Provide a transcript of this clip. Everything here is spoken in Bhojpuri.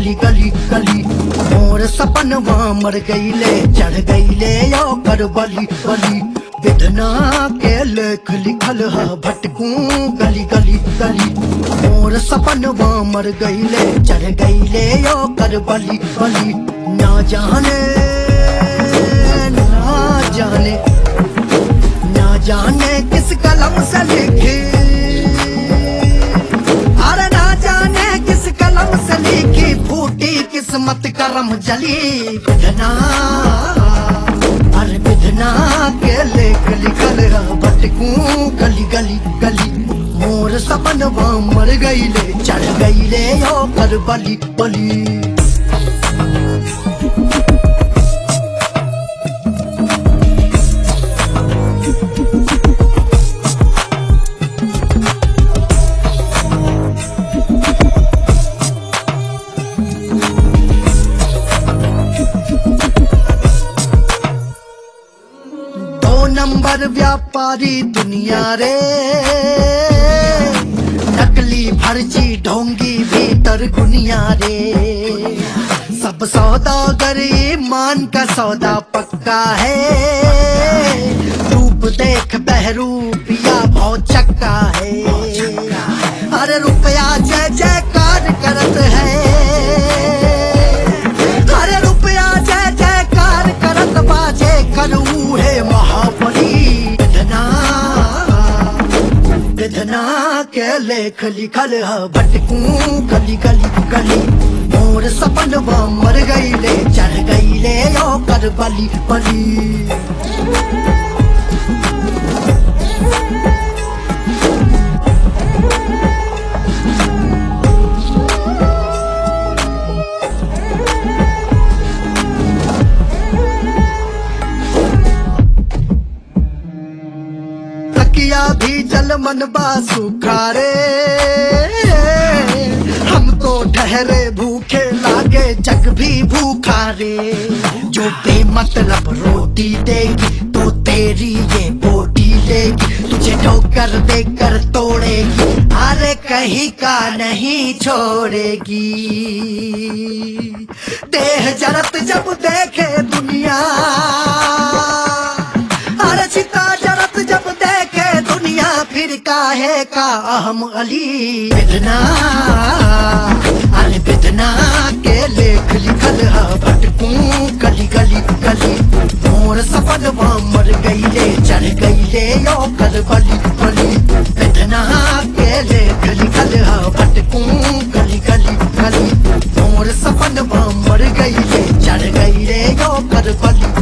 गली गली गली मोर सपनवा मर गईले चढ़ गईले यो कर बली बली विधना के लेख लिखल है भटकू गली गली गली मोर सपनवा मर गईले चढ़ गईले यो कर बली बली ना जाने ना जाने ना जाने किस कलम से लिखी अरे ना जाने किस कलम से लिखी फूटी किस्मत करम जली विधना अरे विधना के लेख लिखल है भटकू गली गली गली मोर सपन मर गईले चढ़ गईले यो कर बली बली दो नंबर व्यापारी दुनिया रे नकली फर्जी ढोंगी भीतर गुनिया रे सब सौदागर ईमान का सौदा पक्का है रूप देख बहरूपिया बहुत चक्का है अरे रुपया जय जयकार करत है अरे रुपया जय जयकार करत बाजे करू है महाबली विधना विधना के लेख लिखल है भटकू गली गली गली मोर सपन मर गईले चढ़ गईले यो कर बली बली तकिया भी जल मन सूखा रे हम तो ठहरे भूखे लागे जग भी भूखा रे जो बेमतलब रोटी देगी तो तेरी ये बोटी लेगी तुझे ठोकर देकर तोड़ेगी अरे कहीं का नहीं छोड़ेगी देह जरत जब देखे दुनिया अरे चिता जरत जब देखे दुनिया फिर काहे का अहम अली बिदना अरे बिदना के लेख लिखल है भटकू गली गली गली मोर सपन मर गईले चढ़ गईले यो कर बली बली बिदना के लेख लिखल है भटकू गली गली गली मोर सपन मर गईले चढ़ गईले यो कर बली